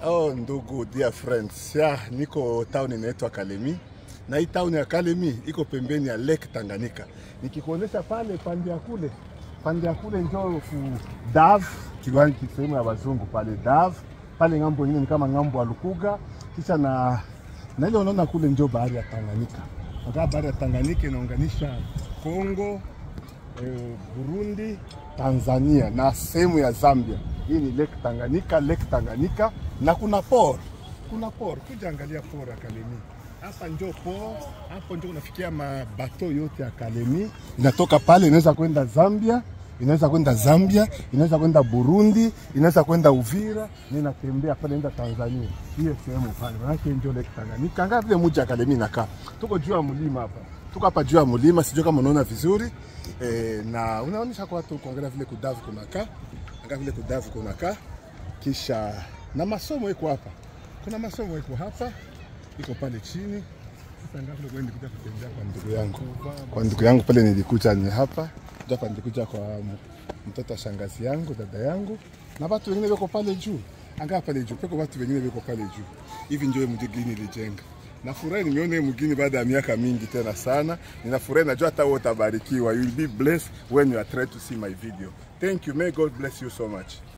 Oh, ndugu dear friends, ya niko town inaitwa Kalemi na hii town ya Kalemi iko pembeni ya Lake Tanganyika. Nikikuonesha pale pande ya kule, pande ya kule njoo ku Dav, kiwanja sehemu ya wazungu pale Dav, pale ngambo nyingine ni kama ngambo ya Lukuga, kisha na na ile unaona kule njoo bahari ya Tanganyika. Nakaa bahari ya Tanganyika inaunganisha Kongo, eh, Burundi, Tanzania na sehemu ya Zambia. Hii ni Lake Tanganyika, Lake Tanganyika na kuna port. Kuna port. Kuja angalia port ya Kalemi. Hapa njo port, hapo njo unafikia mabato yote ya Kalemi. Inatoka pale inaweza kwenda Zambia, inaweza kwenda Zambia, inaweza kwenda Burundi, inaweza kwenda Uvira, na inatembea pale inaenda Tanzania. Hiyo sehemu pale. Maana njo Lake Tanganyika. Angalia vile mji ya Kalemi inakaa. Tuko juu ya mlima hapa. Tuko hapa juu ya mlima, sijui kama unaona vizuri. E, na unaonyesha kwa watu kuangalia vile kudavu kunakaa, angalia vile kudavu kunakaa, kisha na masomo iko hapa. Kuna masomo iko hapa, iko pale chini. Sasa angalia vile kwenda kuja kutembea kwa ndugu yangu, kwa ndugu yangu pale nilikuja ni hapa ndio hapa nilikuja kwa m- mtoto wa shangazi yangu, dada yangu na watu wengine wako pale juu. Angaa pale juu, peko watu wengine wako pale juu. Hivi ndio mjini nilijenga. Nafurahi nimeona hii mgini baada ya miaka mingi tena sana. Ninafurahi najua hata wewe utabarikiwa. You will be blessed when you are trying to see my video. Thank you. May God bless you so much.